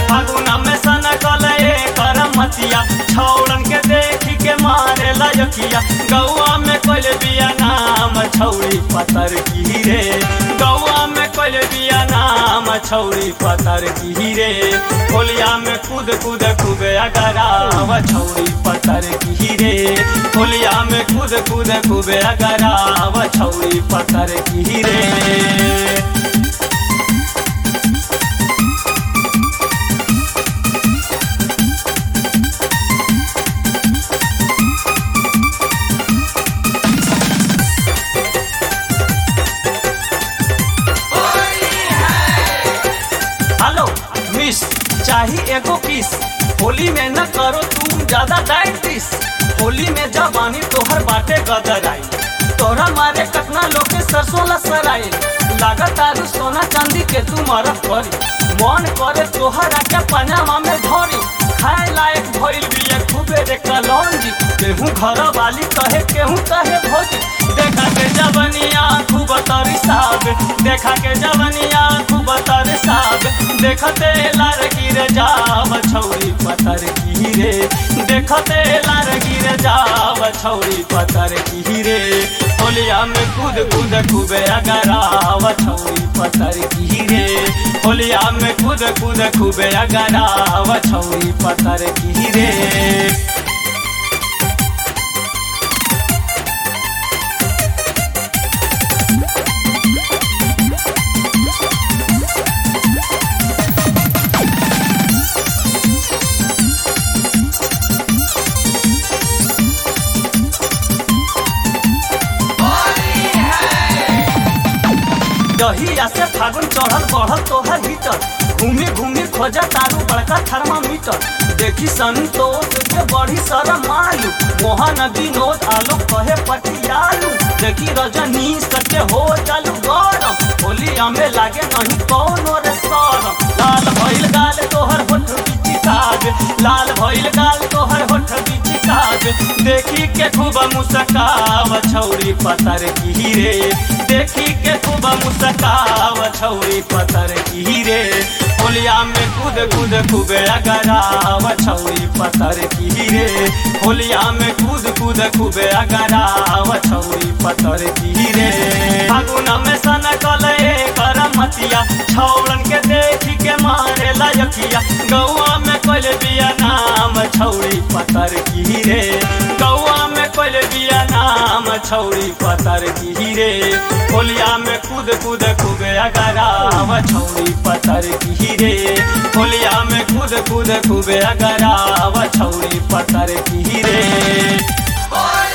फागुना में सन कले कर मतिया छौड़न के देखी के मारे लयकिया गौआ में कोल बिया नाम छौड़ी पतर की रे गौआ में कोल बिया नाम छौड़ी पतर की रे होलिया में कूद कूद खूबे अगराव छौड़ी पतर की रे होलिया में कूद कूद खूबे अगराव छौड़ी पतर की रे हेलो मिस चाही एगो किस होली में न करो तुम ज्यादा डाइटिस होली में जवानी तोहर बाटे गदर आई तोरा मारे कतना लोग के सरसों लसराई लागत आलू सोना चांदी के तू मरफ करी मन करे तोहर आके पनामा में धरी खाए लायक भइल बिया खूबे रे कलौंजी केहू घर वाली कहे केहू कहे भोजी देखा के जवनिया खूब तरिसाब देखा के जवनिया खूब तरिसाब देखते लार गिर जाव छौरी पतर की रे देखते लार गिर जाव छौरी पतर की रे होलिया में कूद कूद खूबे अगराव छौरी पतर की रे होलिया में कूद कूद खूबे अगराव छौरी पतर की रे दहिया से फागुन चढ़ल बढ़ल तोहर भीतर घूमी घूमी खोजा तारू बड़का थर्मामीटर देखी संतोष के बड़ी शरम मालू मोहन विनोद आलोक कहे पटियालू देखी रजनी सके हो चालू गरम होलिया में लागे नहीं कौनो रे शरम लाल भइल गाल तोहर होठ बिची काग लाल भइल गाल तोहर होठ बिची काग देखी के खूब मुस्काव छौरी पतर की रे देखी के खूब मुस्काव छौरी पतर की रे होलिया में कूद कूद खूबे अगराव छौरी पतर की रे होलिया में कूद कूद खूबे अगराव छौरी पतर की रे फागुन में सन कले कर मतिया छौड़न के देखी के मारे लयकिया गौआ में कोल बिया नाम छौड़ी पतर की रे गौआ में कोल बिया नाम छौड़ी पतर की रे होलिया में कूद कूद खूबे अगराव छौड़ी पतर की रे होलिया में कूद कूद खूबे अगराव छौड़ी पतर की रे